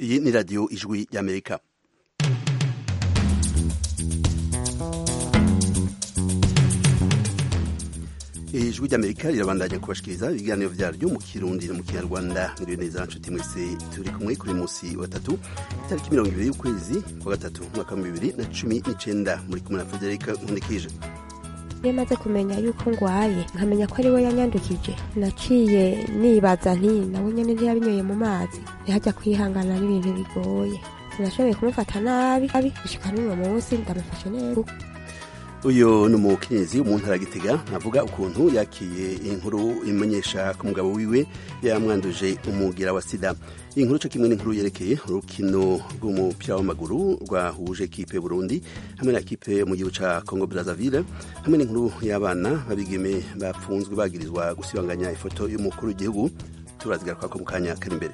iyi ni radiyo ijwi y'amerika ijwi ry'amerika rirabandanya kubashikiriza ibiganiro vyaryo mu kirundi no mu kinyarwanda mwiriwe neza nshuti mwese turi kumwe kuri musi wa gatatu itariki mirongo ibiri y'ukwezi kwa gatatu umwaka wa bibiri na cumi n'icenda muri kumwe na federika nkunikije iyo maze kumenya yuko ngwaye nkamenya ko ari we yanyandukije naciye nibaza nti nawe nyene ntiyabinyoye mu mazi ntihajya kwihangana n'ibintu bigoye sinashoboye kumufata nabi abi gushika n'uno munsi ndamufashe neza uyu ni umukenyezi mu ntara gitega avuga ukuntu yakiye inkuru imenyesha ko umugabo wiwe yamwanduje umugira wa sida iyi nkuru co kimwe n'inkuru yerekeye urukino rw'umupira w'amaguru rwahuje ekipe Burundi hamwe na ekipe mu gihugu ca Congo Brazzaville hamwe n'inkuru y'abana babigeme bapfunzwe bagirizwa gusibanganya ifoto y'umukuru w'igihugu turazigaruka ko mu kanya kari imbere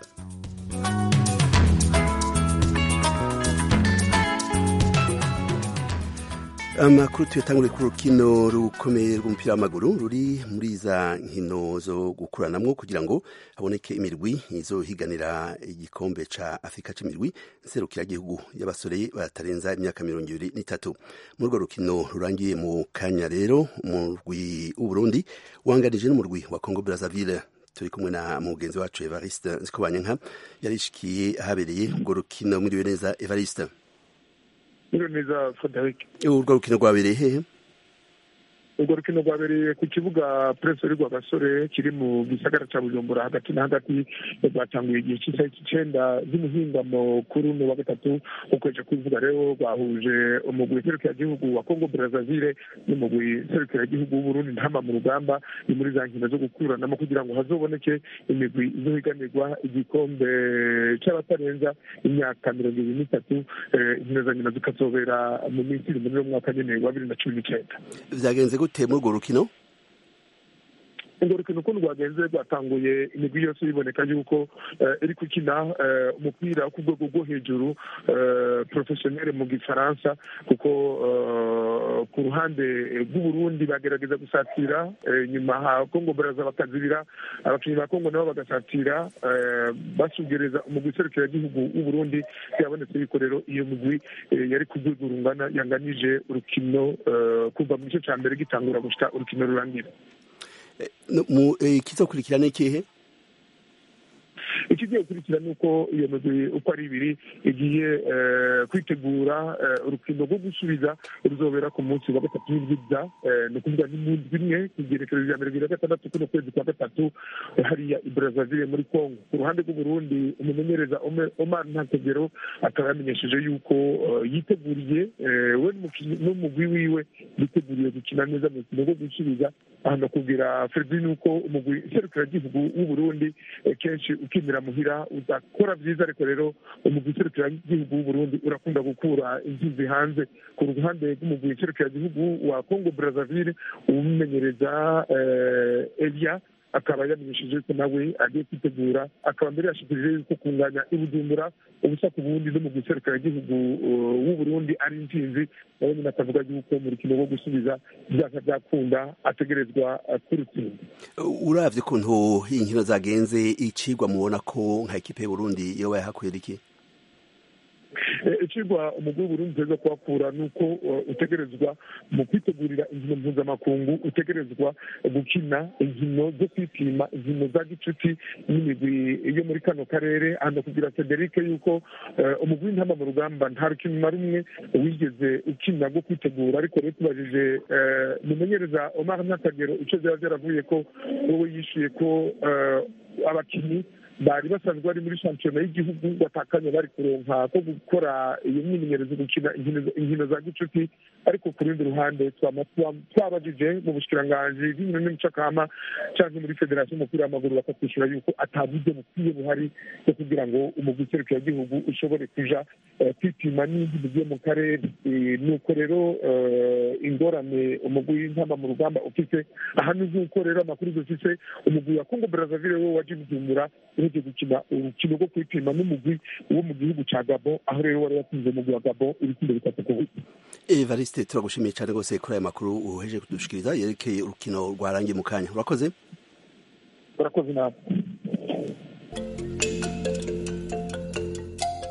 amakuru tuyatangure ku rukino rukomeye rw'umupira w'amaguru ruri muri za nkino zo gukuranamwo kugira ngo haboneke imirwi izohiganira igikombe ca afurika c'imirwi nserukiragihugu y'abasore batarenza imyaka mirongo ibiri n'itatu muri urwo rukino rurangiye mu kanya rero umurwi w'uburundi wanganije n'umurwi wa congo brazzaville turi kumwe na mugenzi wacu evariste nzikobanyanka yarishikiye ahabereye urwo rukino mwiriwe neza evariste Mwiriwe neza Frederic urwo rukino rwabereye hehe urwo rukino rwabereye ku kibuga Prince rwa gasore kiri mu gisagara ca Bujumbura hagati na hagati rwatanguye igihe cy'isaha icenda z'umuhingamo kuri uno wa gatatu ukoje kuvuga rero rwahuje umugwi serukiragihugu wa Congo Brazzaville n'umugwi serukiragihugu w'Uburundi ntama mu rugamba ni muri za nkino zo gukuranamo kugira ngo hazoboneke imigwi izohiganirwa igikombe c'abatarenza imyaka mirongo ibiri n'itatu inkino za nyina zikazobera mu minsi iri muri uno mwaka nyene wa bibiri na cumi n'icenda vyagenze gute muri urwo rukino urwo rukino ukuntu rwagenze rwatanguye imigwi yose biboneka yuko iri gukina umupira wo ku rwego rwo hejuru porofesiyoneri mu gifaransa kuko ku ruhande rw'uburundi bagerageza gusatira nyuma ha kongo baraza bakazibira abakinnyi ba kongo nabo bagasatira basugereza umugwi serukiragihugu w'uburundi byabonetse yuko rero iyo migwi yari ku rwego rungana yanganije urukino kuva mu gice cya mbere gitangura gushika urukino rurangira ikizokurikira ni ikihe ikigiye gukurikira ni uko iyo migwi uko ari ibiri igiye kwitegura urukino rwo gusubiza ruzobera ku munsi wa gatatu w'ibyiza ni ukuvuga ni mu ndwi imwe igerekerezo rya mirongo na gatandatu kuno kwezi kwa gatatu hariya i brazzaville muri congo ku ruhande rw'uburundi umumenyereza omar ntakegero akaba yamenyesheje yuko yiteguriye we n'umugwi wiwe biteguriye gukina neza mu rukino rwo gusubiza aha nakubwira fredi ni uko umugwi serukiragihugu w'uburundi kenshi ukinira muhira udakora byiza ariko rero umugwi serukiragihugu w'uburundi urakunda gukura inzuzi hanze ku ruhande rw'umugwi serukiragihugu wa congo brazzaville umumenyereza elia akaba yamenyesheje ko nawe agiye kwitegura akaba mbere yashikirije yuko kunganya ibujumbura ubusa ku bundi no mu giserukiragihugu w'uburundi ari intsinzi nawe nyine akavuga yuko mu rukino rwo gusubiza byaka byakunda ategerezwa kurutsinda uravye ukuntu inkino zagenze icigwa mubona ko nka ekipe y'uburundi yoba yahakwera iki icigwa umugwi w'uburundi uteza kuhakura ni uko utegerezwa mu kwitegurira inkino mpuzamakungu utegerezwa gukina inkino zo kwipima inkino za gicuti n'imigwi yo muri kano karere hano kugira federike yuko umugwi w'intama mu rugamba nta rukino na rumwe wigeze ukina rwo kwitegura ariko rero tubajije mumenyereza omar ntakagero ico vyaba vyaravuye ko wowe yishuye ko abakinyi bari basanzwe bari muri shampiyona y'igihugu batakanye bari kuronka ko gukora iyo myimenyerezo gukina inkino za gicuti ariko ku rundi ruhande twabajije mu bushikiranganji bw'inkino n'imicakama cyangwa muri federasiyo y'umupira w'amaguru bakatwishyura yuko ata buryo bukwiye buhari bwo kugira ngo umugwi serukiragihugu ushobore kuja kwipima n'indi migwi yo mu karere nuko rero ingorane umugwi w'intama mu rugamba ufise aha ni nk'uko rero amakuru dufise umugwi wa kongo brazzaville wo waje bujumbura uheje gukina urukino rwo kwipima n'umugwi wo mu gihugu ca gabo aho rero wari watsinze umugwi wa gabo ibitsindo bitatu ku busa evariste turagushimiye cyane rwose kuri aya makuru uheje kudushikiriza yerekeye urukino rwarangiye mu kanya urakoze urakoze nawe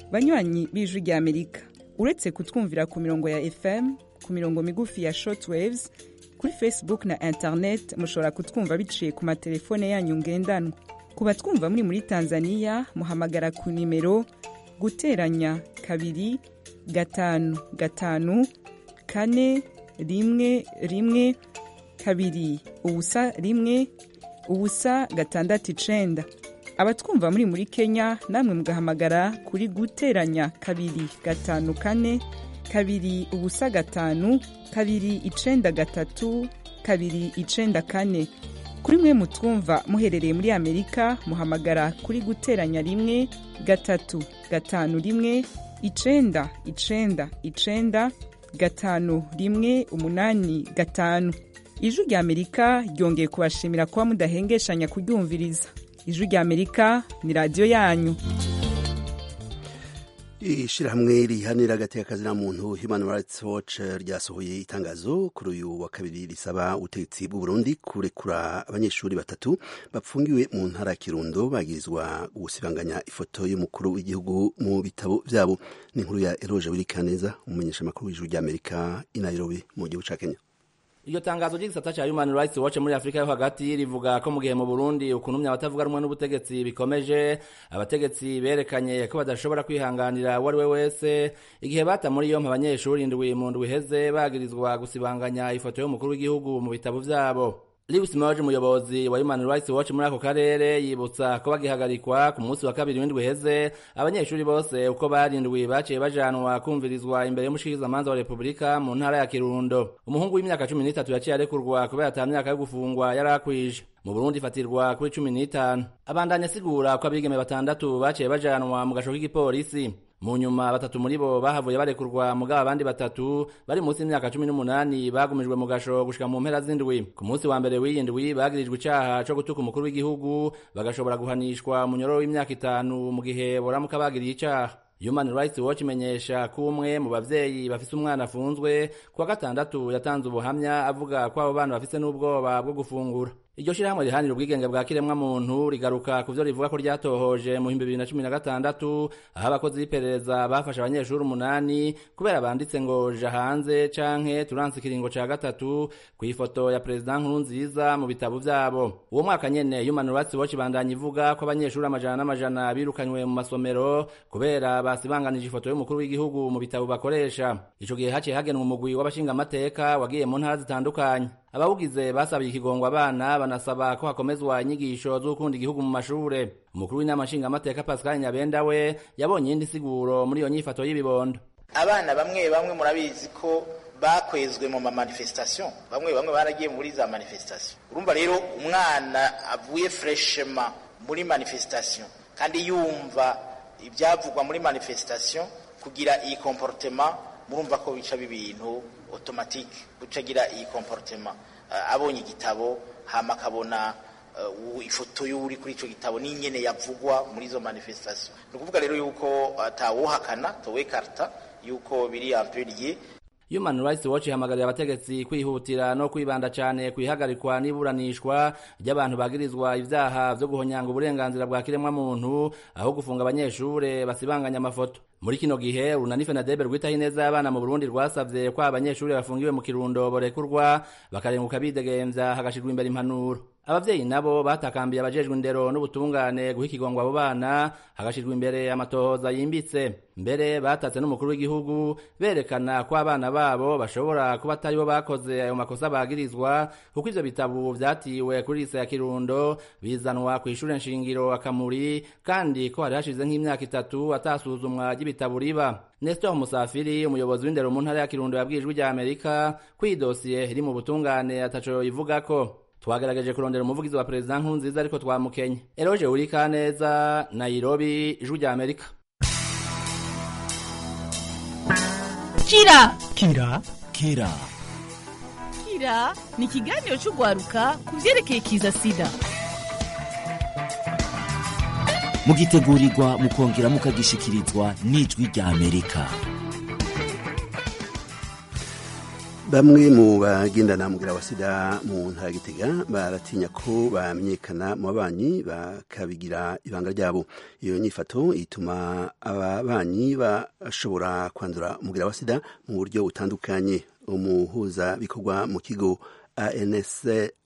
banywanyi b'ijwi rya amerika uretse kutwumvira ku mirongo ya fm ku mirongo migufi ya shortwaves kuri facebook na internet mushobora kutwumva biciye ku matelefone yanyu ngendanwa ku batwumva muri muri tanzania muhamagara ku nimero guteranya kabiri gatanu gatanu kane rimwe rimwe kabiri ubusa rimwe ubusa gatandatu icenda abatwumva muri muri kenya namwe mugahamagara kuri guteranya kabiri gatanu kane kabiri ubusa gatanu kabiri icenda gatatu kabiri icenda kane kuri mwe mutwumva muherereye muri amerika muhamagara kuri guteranya rimwe gatatu gatanu rimwe icenda icenda icenda gatanu rimwe umunani gatanu ijwi rya amerika ryongeye kubashimira kuba mudahengeshanya kuryumviriza ijwi rya amerika ni radiyo yanyu ishirahamwe rihanira agateka na muntu human rights watch ryasohoye itangazo kuri uyu wa kabiri risaba ubutegetsi bw'u Burundi kurekura abanyeshuri batatu bapfungiwe mu ntara ya Kirundo bagirizwa gusibanganya ifoto y'umukuru w'igihugu mu bitabo vyabo ni inkuru ya Eroge Wirikaneza umumenyeshamakuru w'ijuru rya Amerika i Nairobi mu gihugu ca Kenya iryo tangazo ry'igisata ca Human Rights Watch muri Afrika yo hagati rivuga ko mu gihe mu Burundi ukuntumya abatavuga rumwe n'ubutegetsi bikomeje abategetsi berekanye ko badashobora kwihanganira uwo ari we wese igihe bata muri yompi abanyeshuri indwi mu ndwi iheze bagirizwa gusibanganya ifoto y'umukuru w'igihugu mu bitabo vyabo Lewis Moje umuyobozi wa Human Rights Watch muri ako karere yibutsa ko bagihagarikwa ku munsi wa kabiri w'indwi heze abanyeshuri bose uko barindwi baciye bajanwa kumvirizwa imbere y'umushikirizamanza wa Republika mu ntara ya Kirundo umuhungu w'imyaka 13 yaciye arekurwa kubera ata myaka yo gufungwa yari akwije mu Burundi ifatirwa kuri 15 abandanya asigura ko abigeme batandatu baciye bajanwa mu gasho k'igipolisi mu nyuma batatu muri bo bahavuye barekurwa mugabo abandi batatu bari munsi y'imyaka cumi n'umunani bagumijwe mu gasho gushika mu mpera z'indwi ku munsi wa mbere w'iyi ndwi bagirijwe icaha co gutuka umukuru w'igihugu bagashobora guhanishwa munyororo w'imyaka itanu mu gihe boramuka bagiriye icaha Human Rights Watch imenyesha ko umwe mu bavyeyi bafise umwana afunzwe kuwa gatandatu yatanze ubuhamya avuga ko abo bana bafise n'ubwoba bwo gufungura iryo shirahamwe rihanira ubwigenge bwa kiremwa muntu rigaruka ku vyo rivuga ko ryatohoje mu 2016 aho abakozi b'iperereza bafashe abanyeshuri umunani kubera banditse ngo ja hanze canke turanse ikiringo ca gatatu ku ifoto ya perezida nkuru nziza mu bitabo vyabo uwo mwaka nyene Human Rights Watch bandanya ivuga ko abanyeshuri amajana n'amajana birukanywe mu masomero kubera basibanganije ifoto y'umukuru w'igihugu mu bitabo bakoresha ico gihe haciye hagenwa umugwi w'abashingamateka wagiye mu ntara zitandukanye abawugize basabiye ikigongo abana banasaba ko hakomezwa inyigisho zo gukunda igihugu mu mashure umukuru w'inama nshingamateka pascal nyabenda we yabonye iyindi siguro muri iyo nyifato y'ibibondo abana bamwe bamwe murabizi ko bakwezwe mu mamanifestation bamwe bamwe baragiye muri za manifestation urumva rero umwana avuye freshema muri manifestation kandi yumva ibyavugwa muri manifestation kugira iyi comportement murumva ko bica ibintu automatique gucagira iyi comportement uh, abonye igitabo hama akabona uh, ifoto y'uri kuri ico gitabo n'inyene yavugwa muri izo manifestation ni ukuvuga rero yuko atawuhakana uh, towekarta yuko biri ampuriye Human Rights Watch ihamagarira abategetsi kwihutira no kwibanda cyane kwihagarikwa n'iburanishwa ry'abantu bagirizwa ivyaha vyo guhonyanga uburenganzira bwa kiremwa muntu aho gufunga abanyeshure basibanganya amafoto muri kino gihe urunani fenadebe rwitaho ineza y'abana mu burundi rwasavye ko abanyeshuri bafungiwe mu kirundo borekurwa bakarenguka bidegemvya hagashirwa imbere impanuro abavyeyi nabo batakambiye abajejwe indero n'ubutungane guha ikigongwa abo bana hagashirwa imbere amatohoza yimbitse mbere batatse n'umukuru w'igihugu berekana ko abana babo bashobora kuba atari bo bakoze ayo makosa bagirizwa kuko ivyo bitabo vyatiwe kuri lise ya kirundo bizanwa kw'ishure nshingiro akamuri kandi ko hari hashize nk'imyaka itatu atasuzumwa ry'ibitabo riba Nestor Musafiri umuyobozi w'indero mu ntara ya Kirundo yabwiye ijwi rya Amerika ko iyi dosiye iri mu butungane ataco ivugako twagerageje kurondera umuvugizi wa perezida nkurunziza ariko twamukenye eroje urika neza nairobi ijwi rya amerika kira kira kira kira ni ikiganiro cy'urwaruka ku byerekeye kiza sida mugitegurirwa mukongera mukagishikirizwa n'ijwi rya amerika bamwe mu bagendana mugera wa sida mu ntara ya gitega baratinya ko bamenyekana mu babanyi bakabigira ibanga ryabo iyo nyifato ituma ababanyi bashobora kwandura umugera wa sida mu buryo butandukanye umuhuza bikorwa mu kigo ANS,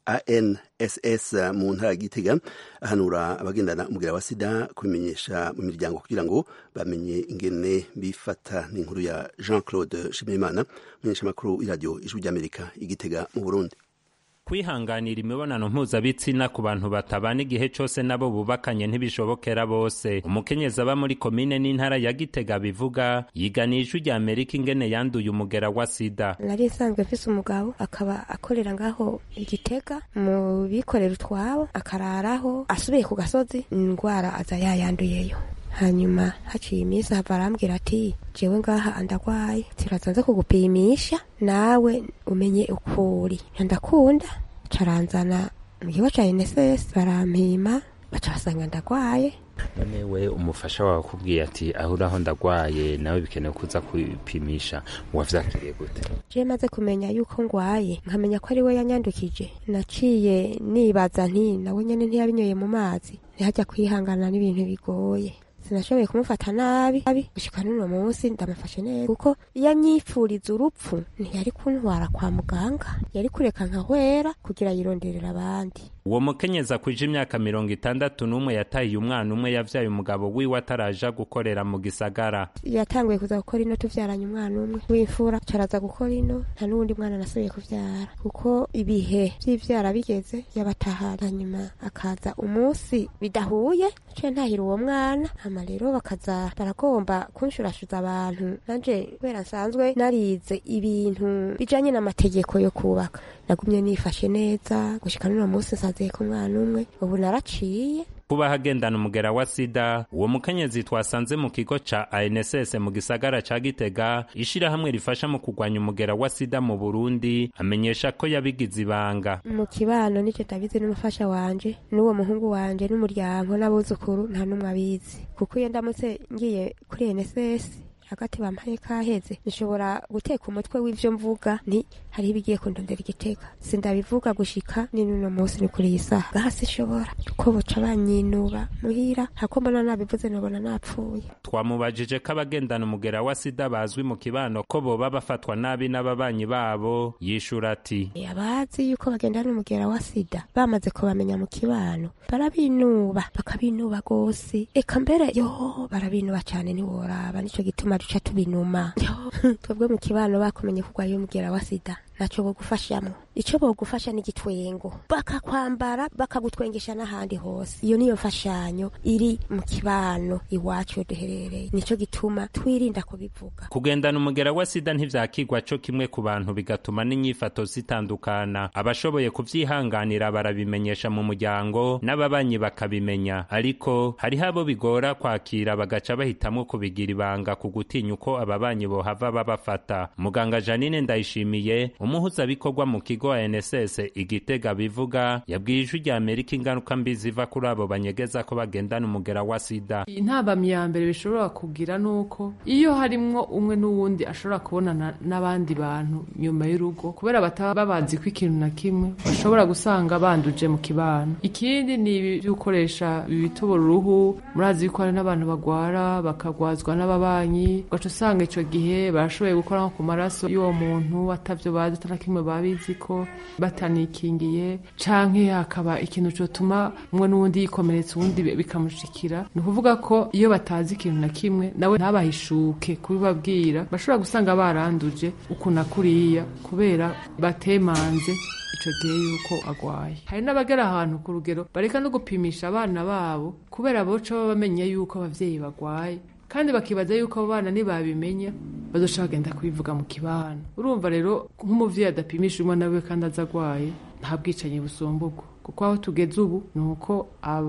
ANSS mu ntara ya Gitega ahanura abagendana umugera wa sida kubimenyesha mu miryango kugira ngo bamenye ingene bifata n'inkuru ya Jean Claude Shimimana umumenyeshamakuru w'iradiyo ijwi ry'Amerika igitega mu Burundi kwihanganira imibonano mpuzabitsina ku bantu batabana igihe cyose nabo bubakanye ntibishobokera bose umukenyezi aba muri komine n'intara ya gitega bivuga yigana ijwi rya amerika ingene yanduye umugera wa sida nari nsanzwe mfise umugabo akaba akorera ngaho igitega mu bikorera utwabo akararaho asubiye ku gasozi indwara aza yayanduyeyo hanyuma haciye iminsi hava arambwira ati jewe ngaha andagwaye tiraza kugupimisha nawe umenye ukuri ndakunda caranzana mu kigo ca NSS barampima baca basanga ndagwaye none we umufasha wawe akubwiye ati aho uraho ndagwaye nawe bikenewe kuza kwipimisha wavyakiriye gute je maze kumenya yuko ngwaye nkamenya ko ari we yanyandukije naciye nibaza nti nawe nyene ntiyabinyoye mu mazi ntihajya kwihangana n'ibintu bigoye sinashoboye kumufata nabi abi gushika n'uno munsi ndamufashe neza kuko iyo anyipfuriza urupfu ntiyari kuntwara kwa muganga yari kureka nkahwera kugira yironderera abandi uwo mukenyezi akwije imyaka mirongo itandatu n'umwe yatahiye umwana umwe yavyaye umugabo wiwe ataraja gukorera mu gisagara yatanguye kuza gukora ino tuvyaranye umwana umwe w'imfura caraza gukora ino nta n'uwundi mwana nasubiye kuvyara kuko ibihe vy'ivyara bigeze yabatahana hanyuma akaza umunsi bidahuye naciye ntahira uwo mwana hama rero bakaza baragomba kunshurashuza abantu nanje kubera nsanzwe narize ibintu bijanye n'amategeko yo kubaka nagumye nifashe neza gushika n'uno munsi nsaziye ku mwana umwe ubu naraciye kuba hagendana umugera wa sida uwo mukenyezi twasanze mu kigo ca ANSS mu gisagara ca Gitega ishirahamwe rifasha mu kurwanya umugera wa sida mu Burundi amenyesha ko yabigize ibanga mu kibano nico ndabizi n'umufasha wanje n'uwo muhungu wanje n'umuryango n'abuzukuru nta n'umwe abizi kuko iyo ndamutse ngiye kuri NSS hagati bampaye kaheze nshobora guteka umutwe w'ivyo mvuga nti hariho ibigiye kundondera igitega sindabivuga gushika ni nuno munsi ni kuri iyi saha ngaha sinshobora kuko boca banyinuba muhira hako mbona nabivuze nobona napfuye twamubajije ko abagendana umugera wa sida bazwi mu kibano ko boba bafatwa nabi n'ababanyi babo yishura ati abazi yuko bagendana umugera wa sida bamaze kubamenya mu kibano barabinuba bakabinuba gose eka mbere yo barabinuba cane ntiworaba nico gituma duca tubinuma twebwe mu kibano bakumenye kurwaye umugera wa sida naco bogufashamwo ico bogufasha n'igitwengo bakakwambara bakagutwengesha n'ahandi hose iyo niyo mfashanyo iri mu kibano iwacu duherereye nico gituma twirinda kubivuga kugendana umugera wa sida ntivyakigwa co kimwe ku bantu bigatuma n'inyifato zitandukana abashoboye kuvyihanganira barabimenyesha mu muryango n'ababanyi bakabimenya ariko hariho abo bigora kwakira bagaca bahitamwo kubigira ibanga ku gutinya uko ababanyi bohava babafata muganga janine ndayishimiye umuhuzabikorwa mu kigo NSS igitega bivuga yabwiye ijwi rya Amerika ingaruka mbi ziva kuri abo banyegeza ko bagendana umugera wa sida intabamyi ya mbere bishobora kugira nuko iyo harimwo umwe n'uwundi ashobora kubonana n'abandi bantu nyuma y'urugo kubera bataba babazi ko ikintu na kimwe bashobora gusanga banduje mu kibano ikindi ni ibi gukoresha ibitobora uruhu murazi yuko hari n'abantu bagwara bakagwazwa n'ababanyi ugaca usanga ico gihe barashoboye gukora nko ku maraso y'uwo muntu atavyo bazi atana kimwe babizi ko batanikingiye canke hakaba ikintu cotuma umwe n'uwundi yikomeretsa uwundi bikamushikira ni ukuvuga ko iyo batazi ikintu na kimwe nawe ntabahishuke kubibabwira bashobora gusanga baranduje ukuna kuriya kubera batemanze ico gihe yuko agwaye hari n'abagera ahantu ku rugero bareka no gupimisha abana babo kubera boca baba bamenye yuko abavyeyi bagwaye kandi bakibaza yuko abo bana nibabimenya bazoca bagenda kubivuga mu kibano urumva rero nk'umuvyeyi adapimisha umwana wiwe kandi aza agwaye nta bwicanyi busumba ubwo kuko aho tugeze ubu ni uko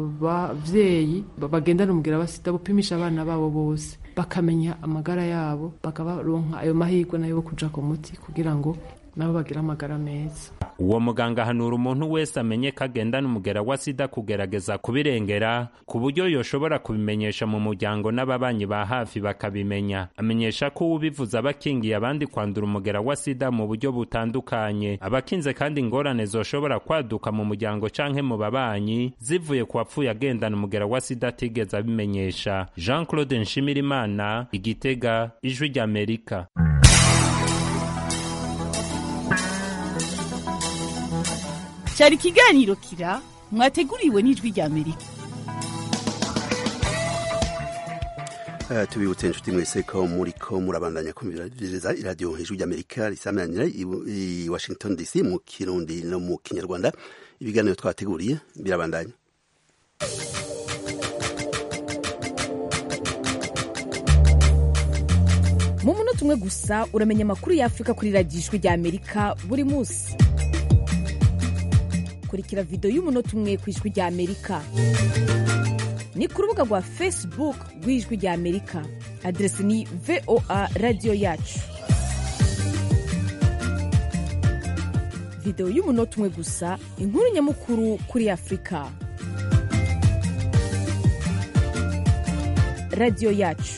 abavyeyi bagendana umugera wa sida bupimisha abana babo bose bakamenya amagara yabo bakabaronka ayo mahirwe nayo kuja ku muti kugira ngo nabo bagira amagara meza uwo muganga ahanura umuntu wese amenye ko agendana umugera wa sida kugerageza kubirengera ku buryo yoshobora kubimenyesha mu muryango n'ababanyi ba hafi bakabimenya amenyesha ko ubivuze aba akingiye abandi kwandura umugera wa sida mu buryo butandukanye abakinze kandi ingorane zoshobora kwaduka mu muryango canke mu babanyi zivuye ku wapfuye agendana umugera wa sida atigeze abimenyesha jean claude nshimirimana igitega ijwi ry'amerika cyari ikiganiro kira mwateguriwe n'ijwi rya amerika Uh, tubibutse inshuti mwese ko muriko murabandanya kumviriza iradiyo hejuru ry'amerika risamanira i washington dc mu kirundi no mu kinyarwanda ibiganiro twateguriye birabandanya mu munota umwe gusa uramenya amakuru y'afurika kuri radiyo ijwi rya amerika buri munsi kurikira videwo y'umunota umwe ku ijwi rya amerika ni ku rubuga rwa facebook rw'ijwi rya amerika aderesi ni voa radiyo yacu videwo y'umunota umwe gusa inkuru nyamukuru kuri afurika radiyo yacu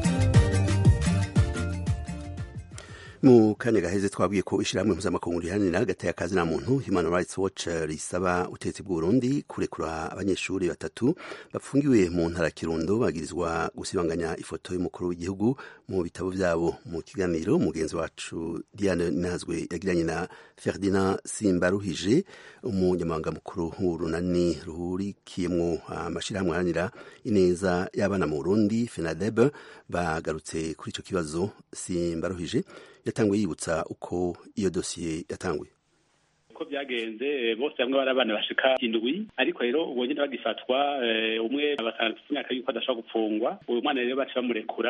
mu kanya gaheze twabwiye ko ishyirahamwe mpuzamakungu riharanira hagati y'akazi na muntu human rights watch risaba ubutegetsi bw'uburundi kurekura abanyeshuri batatu bafungiwe mu ntara kirundo bagirizwa gusibanganya ifoto y'umukuru w'igihugu mu bitabo byabo mu kiganiro mugenzi wacu diane nazwe yagiranye na ferdinand simbaruhije umunyamabanga mukuru w'urunani ruhurikiyemo amashyirahamwe aharanira ineza y'abana mu burundi fenadeb bagarutse kuri icyo kibazo simbaruhije yatanguye yibutsa uko iyo dosiye yatanguye uko byagenze bose hamwe bari abana bashika indwi ariko rero ubwo nyine bagifatwa umwe batandatu imyaka yuko adashobora gupfungwa uyu mwana rero baca bamurekura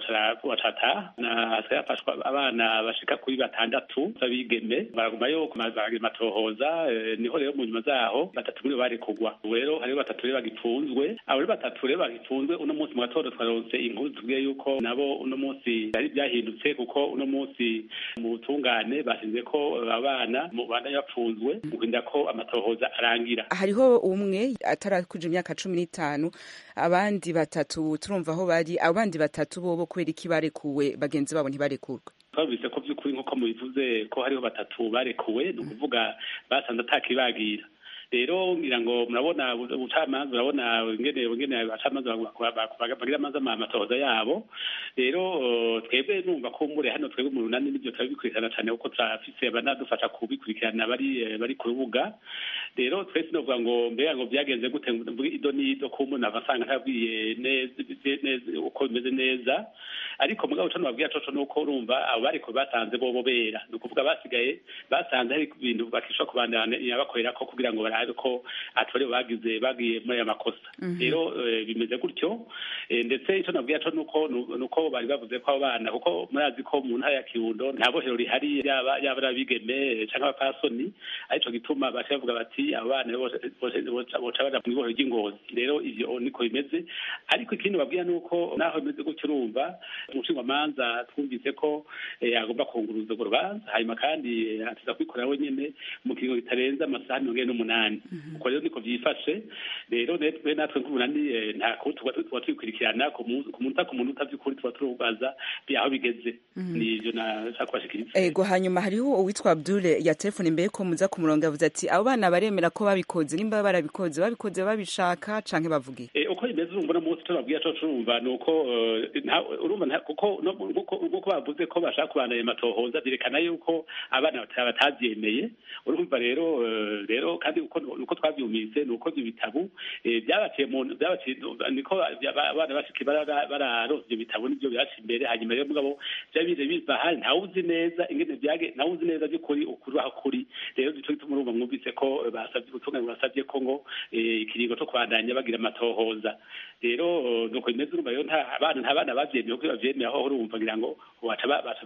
wacata hasigaye hafashwa abana bashika kuri batandatu b'abigeme baragumayo matohoza niho rero mu nyuma zaho batatu muri bo barekugwa ubu rero hariho batatu rero bagipfunzwe abo rero batatu rero bagipfunzwe uno munsi mu gatondo twaronse inkuru tubwiye yuko nabo uno munsi byari byahindutse kuko uno munsi mu butungane bashinze ko abana mu bandanya bapfunzwe kurinda ko amatohoza arangira hariho umwe atarakuja imyaka cumi n'itanu abandi batatu turumva aho bari abandi batatu bobo kubera iki barekuwe bagenzi babo ntibarekurwe twabise ko by'ukuri nk'uko mubivuze ko hariho batatu barekuwe ni ukuvuga basanze atakibagira rero ngira ngo murabona ubucamanza urabona ingene ingene abacamanza bagira amazi amatohoza yabo rero twebwe numva ko mure hano twebwe mu runani n'ibyo turabikurikirana cyane kuko turafise abanadufasha kubikurikirana bari bari ku rubuga rero twese novuga ngo mbega ngo byagenze gute ido n'ido ko umuntu ava asanga ntabwiye neza uko bimeze neza ariko mugabo cyo nababwira coco nuko urumva abo bariko batanze bobo bera ni ukuvuga basigaye basanze hari ibintu bakishobora kubandanya bakorera ko kugira ngo barabe ko atari bagize bagiye muri aya makosa rero bimeze gutyo ndetse icyo nabwira cyo nuko nuko bari bavuze ko abo bana kuko murazi ko mu ntara ya kirundo nta bohero rihari yaba yaba ari abigeme cyangwa abapasoni arico gituma baca bavuga bati abo bana boca baja mu ibohero ry'ingozi rero ivyo niko bimeze ariko ikindi babwira nuko naho bimeze gutyo urumva umushingamanza twumvise ko agomba kunguruza urwo rubanza hanyuma kandi atiza kwikorera wenyine mu kiringo kitarenze amasaha mirongo ine n'umunani uko rero niko byifashe rero natwe natwe nk'umunani nta kuba tuba tubikurikirana ku munota ku munota by'ukuri tuba turubaza aho bigeze ni ibyo nashaka kubashikiriza ego hanyuma hariho uwitwa abdule ya telefone imbere ko muza ku murongo yavuze ati abo bana baremera ko babikoze nimba barabikoze babikoze babishaka canke bavugiye uko bimeze urumva no munsi tubabwira co turumva ni uko urumva kuko nk'uko bavuze ko bashaka kubandanya amatohoza byerekana yuko abana batabyemeye urumva rero rero kandi uko twabyumvise ni uko ibyo bitabo byabaciye mu niko abana bashiki bararonse ibyo bitabo nibyo byaca imbere hanyuma rero mugabo byaba bije biva ahari ntawe uzi neza ingene byage ntawe uzi neza by'ukuri ukuri aho kuri rero nico gituma urumva mwumvise ko basabye ubutungane basabye ko ngo ikiringo co kubandanya bagira amatohoza rero nuko bimeze urumva rero nta abana nta bana bavyemeye kuko bavyemeye aho urumva ngira ngo baca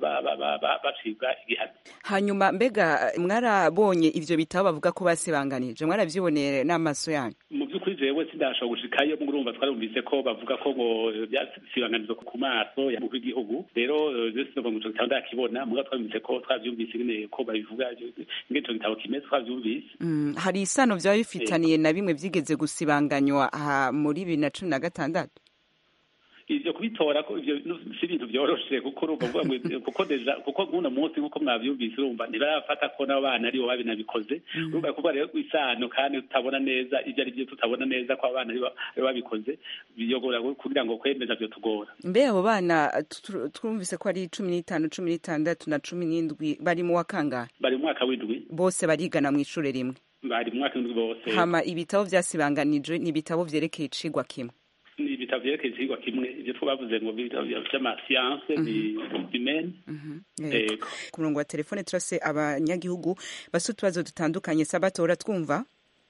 bacibwa igihano hanyuma mbega mwarabonye ivyo bitabo bavuga ko basebanganije mwaravyiboneye n'amaso yanyu mu by'ukuri jewe sindashobora gushikayo murumva twarumvise ko bavuga ko ngo byasibanganizo ku maso ya mukuru w'igihugu rero je sinova ngo ico gitabo ndakibona muga twarumvise ko twavyumvise nyene ko babivuga ingene ico gitabo kimeze twavyumvise Mm, hari isano vyaba bifitaniye na bimwe vyigeze gusibanganywa aha muri bibiri na cumi na gatandatu ivyo kubitora ko ivyo nu- si ibintu vyoroshe kuko urumva uvuga ngo kuko deja kuko nk'uno munsi nk'uko mwavyumvise urumva ntibarafata ko n'abo bana aribo babinabikoze urumva kuvuga rero isano kandi tutabona neza ivyo ari vyo tutabona neza ko abana aribo aribo babikoze biyogora kugira ngo kwemeza vyo tugora mbe abo bana tu- twumvise ko ari cumi n'itanu cumi n'itandatu na cumi n'indwi bari mu wa kangahe bari mu mwaka w'indwi bose barigana mu ishure rimwe bari mu mwaka w'indwi bose hama ibitabo vyasibanganijwe ni ibitabo vyerekeye icigwa kimwe ni ibitabo vyerekeye ikigwa kimwe ivyo twavuze ngo ibitabo vy'amasiyanse ni bimene Yego. ku murongo wa telefone turase abanyagihugu basa utubazo dutandukanye sabatora twumva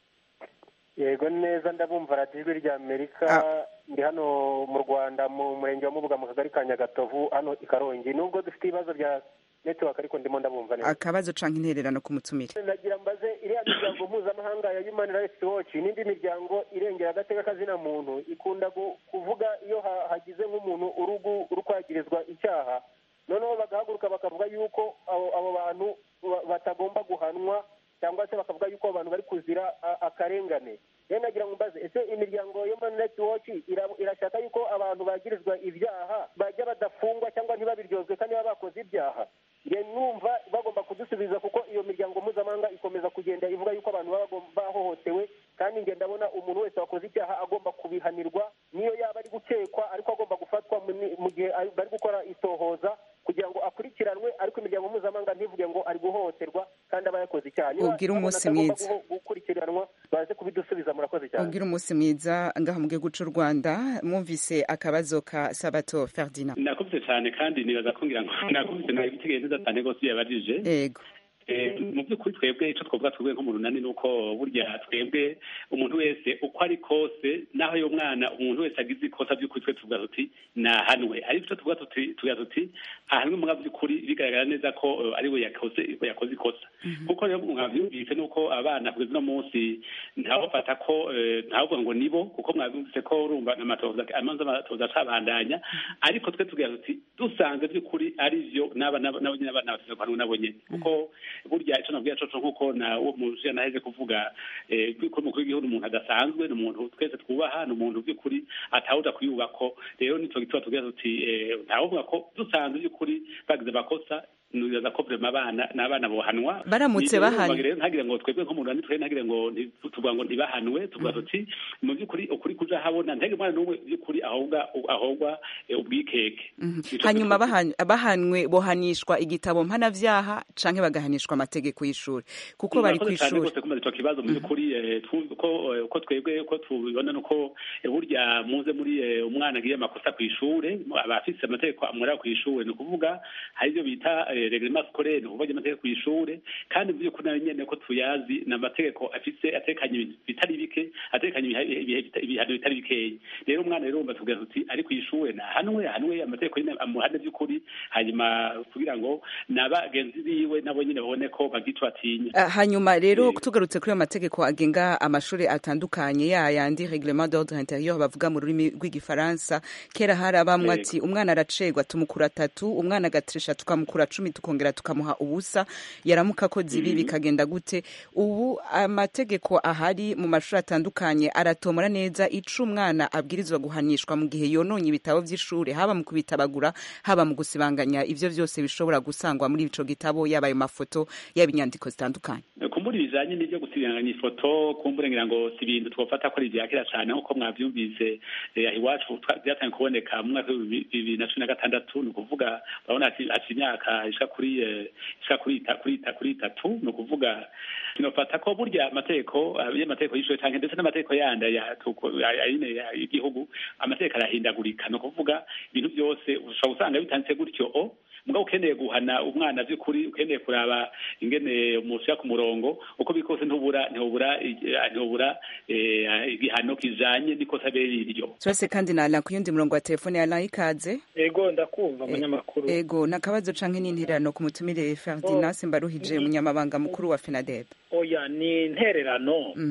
yego neza ndabumva radiyo ijwi rya amerika ndi hano mu rwanda mu murenge wa mubuga mu kagari ka nyagatovu hano i karongi nubwo dufite ibibazo bya netiwaka ariko ndimo ndabumva neza akabazo canke intererano ku mutumire nagira mbaze iriya miryango mpuzamahanga ya human rights watch n'indi miryango irengera agateka kazina muntu ikunda gu- kuvuga iyo ha- hagize nk'umuntu urugu uri kwagirizwa icyaha noneho bagahaguruka bakavuga yuko abo abo bantu ba- batagomba guhanwa cyangwa se bakavuga yuko abo bantu bari kuzira a- akarengane rero nagira ngo mbaze ese imiryango ya human rights watch ira- irashaka yuko abantu bagirizwa ibyaha bajya badafungwa cyangwa ntibabiryozwe kandi baba bakoze ibyaha njye numva bagomba kudusubiza kuko iyo miryango mpuzamahanga ikomeza kugenda ivuga yuko abantu baba bagom- bahohotewe kandi njye ndabona umuntu wese wakoze icyaha agomba kubihanirwa niyo yaba ari gukekwa ariko agomba gufatwa mu ni- mu gihe ari- bari gukora itohoza kugira ngo akurikiranwe ariko imiryango mpuzamahanga ntivuge ngo ari guhohoterwa kandi aba yakoze icyaha Niba Ubwire babona umunsi atagomba mwiza. guho- gukurikiranwa baze kubidusubiza murakoze cyane ubwira umunsi mwiza ngaha mu gihugu c'u rwanda mwumvise akabazo ka sabato ferdinand nakubise cyane kandi nibaza ko ngira ngo nakubise nawe ibitekerezo neza cyane rwose iyo yabajije yego Eh, mu by'ukuri twebwe icyo twavuga twebwe nko mu runani ni uko burya twebwe umuntu wese uko ari kose naho uyo mwana umuntu wese agize ikosa by'ukuri twe tuvuga tuti nahanwe ariko icyo tuvuga tuti tuvuga tuti ahanwe mu by'ukuri bigaragara neza ko eh, ari we yakoze yakoze ikosa kuko rero mwabyumvise ni uko abana kugeza uno munsi ntawufata ko eh, ntavuga ngo nibo kuko mwabyumvise ko urumva amatoza amanza amatoza acabandanya ariko twe tugira tuti dusanze by'ukuri ari byo n'aba n'aba nabo nyine abana bafite guhanwa nabo nyine kuko burya icyo nabwira coco nk'uko na uwo muntu naheze kuvuga eh, ko umukuru w'igihugu ni umuntu adasanzwe ni umuntu twese twubaha ni umuntu by'ukuri atawuja kuyubako rero nico gituma tugira tuti eh, ntawovuga ko dusanze by'ukuri bagize amakosa nibaza ko vrema abana n'abana bohanwa Baramutse Ni- bahanwe. rero ntagire ngo twebwe nko mu Rwanda twebwe ntagire ngo nti- tuvuga ngo ntibahanwe tuvuga tuti mu by'ukuri ukuri kuja habona ntagire umwana n'umwe by'ukuri ahobwa ahobwa eh, ubwikeke Nico hanyuma bahan- bahanwe bohanishwa igitabo mpanavyaha canke bagahanishwa amategeko y'ishuri kuko bari Murakoze cyane kw'ishuri rwose kumaze ico kibazo mu by'ukuri eh, tu- ko eh, ko twebwe ko tubibona nuko eh, burya muze muri eh, umwana agiye amakosa ku ishure aba afise amategeko amureba ku ishure ni ukuvuga hari ibyo bita eh, reglement scolaire ni ukuvuga amategeko ku ishure kandi mu by'ukuri nayo nyene ko tuyazi ni amategeko afise atekanye ibintu bitari bike atekanye ibiha- ibihe bita- ibihano bitari bikeyi rero umwana rero umva tugira tuti ari ku ishure nahanwe ahanwe amategeko nyine amuhane by'ukuri hanyuma kugira ngo n'abagenzi biwe nabo nyine babone ko bagica batinya Ah, hanyuma rero tugarutse kuri ayo mategeko agenga amashuri atandukanye ya yandi reglement d'ordre intérieur bavuga mu rurimi rw'igifaransa kera hari abamwe Yego. ati umwana aracegwa tumukura atatu umwana agatrisha tukamukura cumi tukongera tukamuha ubusa yaramuka akoze ibi bikagenda gute ubu amategeko ahari mu mashuri atandukanye aratomora neza ico umwana abwirizwa guhanishwa mu gihe yononye ibitabo vy'ishuri haba mu kubitabagura haba mu gusibanganya ivyo vyose bishobora gusangwa muri ico gitabo yaba ayo mafoto yaba inyandiko zitandukanye kumbura ibijanye n'ivyo gusibanganya ifoto kumbura ngira ngo si ibintu twofata ko ari ivya kera cane nk'uko mwavyumvise eh, aha iwacu twa- vyatangiye kuboneka mu mwaka w'ibihumbi bibiri na cumi na gatandatu ni ukuvuga urabona ati ati imyaka ishika kuri eh, ishika kuri ita- kuri ita- kuri itatu ni ukuvuga sinofata ko burya amategeko ah, y'amategeko y'ishure canke ndetse n'amategeko yandi ya tuko- ya- ya- nyine ya- y'igihugu amategeko arahindagurika ni ukuvuga ibintu byose ushobora gusanga bitanditse gutyo o mugabo ukeneye guhana umwana by'ukuri ukeneye kuraba ingene umushyira ku murongo uko biri kose ntubura ntubura ntubura eh, igihano kijanye n'ikosa bere iryo turase kandi nala ku yundi murongo wa telefone ya layi ikaze ego ndakumva munyamakuru ego nakabazo canke n'intererano ku mutumire Ferdinand Mbaruhije umunyamabanga mukuru wa FENADEB oya ni intererano Mm.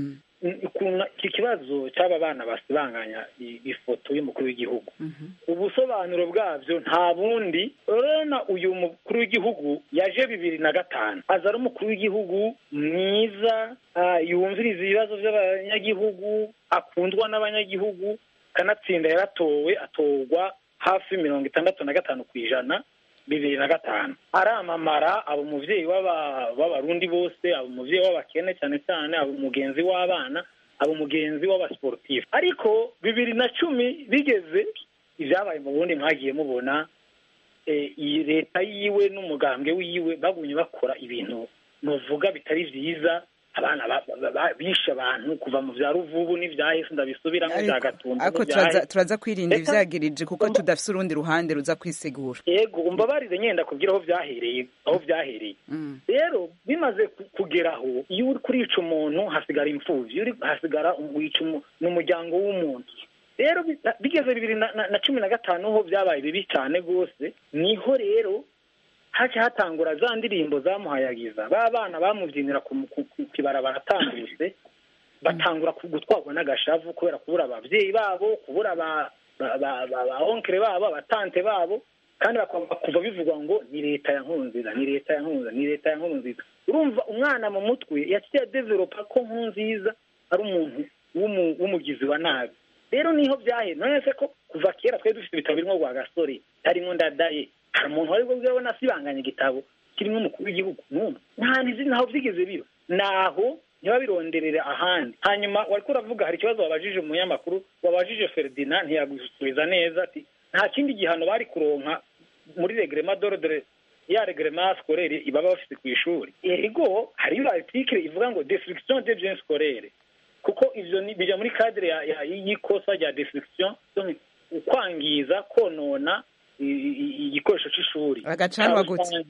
iki kibazo cy'aba bana basibanganya ifoto y'umukuru w'igihugu ubusobanuro bwabyo nta bundi urabona uyu mukuru w'igihugu yaje bibiri na gatanu aza ari umukuru w'igihugu mwiza yumviriza ibibazo by'abanyagihugu akundwa n'abanyagihugu kanatsinda yaratowe atorwa hafi mirongo itandatu na gatanu ku ijana bibiri na gatanu aramamara aba umubyeyi w'abarundi bose aba umubyeyi w'abakene cyane cyane aba umugenzi w'abana aba umugenzi w'abasiporutifu ariko bibiri na cumi bigeze ibyabaye mu bundi mwagiye mubona iyi leta yiwe n'umugambwe wiwe bagumye bakora ibintu muvuga bitari byiza abana bishe abantu kuva mu bya ruvubu n'ibyahise ndabisubiramo bya gatumba ariko turaza kwirinda ibyagirije kuko tudafite urundi ruhande ruza kwisigura yego umbabarire nyenda kubwira aho byahereye aho byahereye rero bimaze kugeraho iyo uri kurica umuntu hasigara imfubyi uri hasigara wica n'umuryango w'umuntu rero bigeze bibiri na cumi na gatanu ho byabaye bibi cyane rwose niho rero haca hatangura za ndirimbo zamuhayagiza ba bana bamubyinira ku kibarabara atambutse batangura gutwarwa n'agashavu kubera kubura ababyeyi babo kubura ba onkere babo abatante babo kandi kuva bivugwa ngo ni leta ya nkunziza ni leta ya nkunziza ni leta ya nkunziza urumva umwana mu mutwe yaciye adevelopa ko nkunziza ari umuntu w'umugizi wa nabi rero niho byahe none se ko kuva kera twari dufite ibitabo birimo rwa gasore harimo ndadaye hari umuntu wari bwabona asibanganya igitabo kirimo umukuru w'igihugu n'umwe nta ntizi ntaho byigeze biba naho ntibabironderere ahandi hanyuma wari uravuga hari ikibazo wabajije umunyamakuru wabajije feridina ntiyagusubiza neza ati nta kindi gihano bari kuronka muri regrema dorodore ya regrema sikorere baba bafite ku ishuri ego hariyo article ivuga ngo destruction de biens scolaires kuko ivyo bija muri cadre y'ikosa rya destruction ukwangiza konona igikoresho cy'ishuri agacanwa gute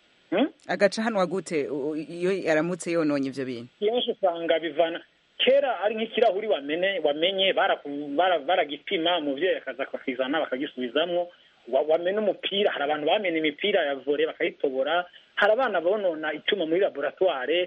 agacanwa gute iyo yaramutse yononye ivyo bintu kenshi usanga bivana kera ari nk'ikirahuri wamene wamenye baragipima umuvyeyi akaza akakizana bakagisubizamwo wamena umupira hari abantu bamena imipira ya vore bakayitobora hari abana bonona icyuma muri laboratoire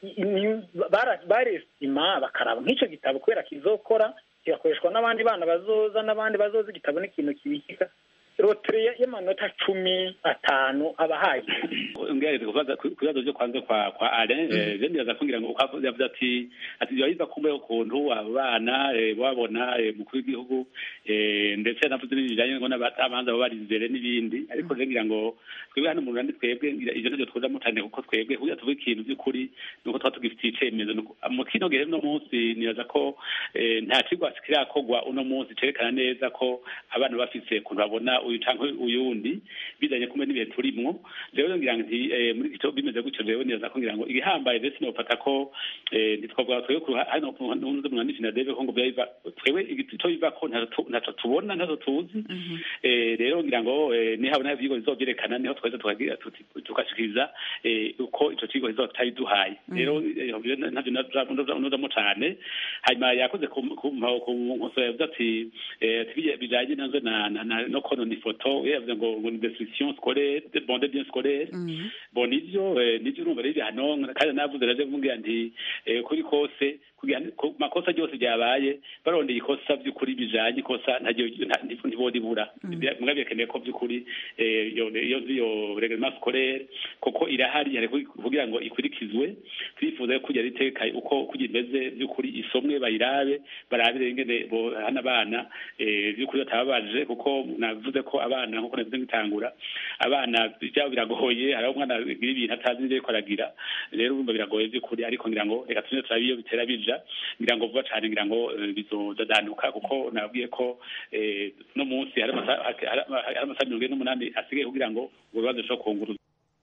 baresima bakaraba nk'icyo gitabo kubera kizokora kigakoreshwa n'abandi bana bazoza n'abandi bazoza igitabo n'ikintu kibikika rotere y'amanota cumi atanu aba ahagije ngerageza kubaza ku bibazo byo kwanza kwa kwa ale je ndibaza kugira ngo yavuze ati ati yahiza kumbe ukuntu abo bana babona mukuru w'igihugu ndetse navuze n'ibijanye ngo n'abatamanza baba bari imbere n'ibindi ariko je ngira ngo twebwe hano mu Rwanda twebwe ivyo nivyo twoza mutane kuko twebwe kugira tuvuge ikintu by'ukuri nuko tuba tugifitiye icemezo mu kino gihe no munsi nibaza ko nta kigwa kirakorwa uno munsi cerekana neza ko abana bafise ukuntu babona uyu canke uyundi bizanye kumbe n'ibihe turimwo rero ngira nti muri icyo bimeze gutyo rero neza ko ngira ngo igihambaye ndetse nofata ko ntitwavuga twebwe hano n'undi mwanditsi na deve ko ngo byabiva twebwe icyo biva ko ntaco tubona ntaco tuzi rero ngira ngo nihabona ivyigwa bizovyerekana niho tweza tugashikiriza uko ico kigo kizoba kitabiduhaye rero ntavyo nuzamo cane hanyuma yakoze kumusora yavuze ati bijanye nazo no konona ifoto yavuze ngo ngo ni destruction scolaire bon de bien scolaire bon nivyo nivyo urumva rero hano kandi navuze raje kumubwira nti kuri kose makosa ryose ryabaye barondeye ikosa by'ukuri bijanye ikosa ntibodibura mugabo bikeneye ko by'ukuri iyo iyo reglement scolaire kuko irahari hari kugira ngo ikurikizwe twifuza ko kujya riteka uko kugira imeze by'ukuri isomwe bayirabe barabire ingene hana abana by'ukuri batababaje kuko navuze ko abana nkuko navuze ngitangura abana byabo biragoye hari umwana agira ibintu atazi n'ibyo ariko aragira rero urumva biragoye by'ukuri ariko ngira ngo reka tujye turabe iyo bitera bija ngira ngo vuba cyane ngira ngo bizodadanuka kuko nabwiye ko no munsi hari amasaha mirongo ine n'umunani asigaye kugira ngo ubwo bibazo bishobora kunguruza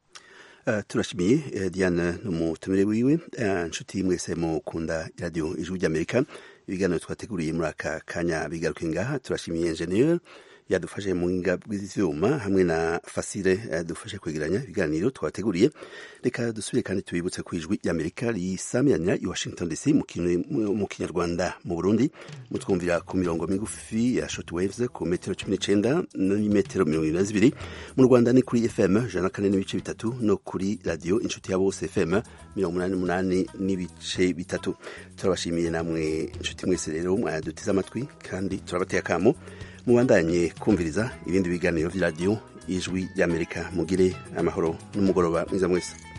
turashimiye diane n'umutumire wiwe inshuti mwese mukunda iradiyo ijwi ry'amerika ibiganiro twateguriye muri aka kanya bigaruke ngaha turashimiye enjeniyeri yadufashe mu buhinga bw'ivyuma hamwe na fasire yadufashe kwegeranya ibiganiro twabateguriye reka dusubire kandi tubibutse ku ijwi ry'amerika risamyanya i washington dc mu kin- mu kinyarwanda mu burundi mutwumvira ku mirongo migufi ya shortwaves ku metero cumi n'icenda n'imetero mirongo ibiri na zibiri mu rwanda ni kuri fm ijana na kane n'ibice bitatu no kuri radiyo inshuti ya bose fm mirongo umunani n'umunani n'ibice bitatu turabashimiye namwe inshuti mwese rero mwadutize amatwi kandi turabateye akamo mubandanye kumviriza ibindi biganiro vy'iradiyo ijwi ry'amerika mugire amahoro n'umugoroba mwiza mwese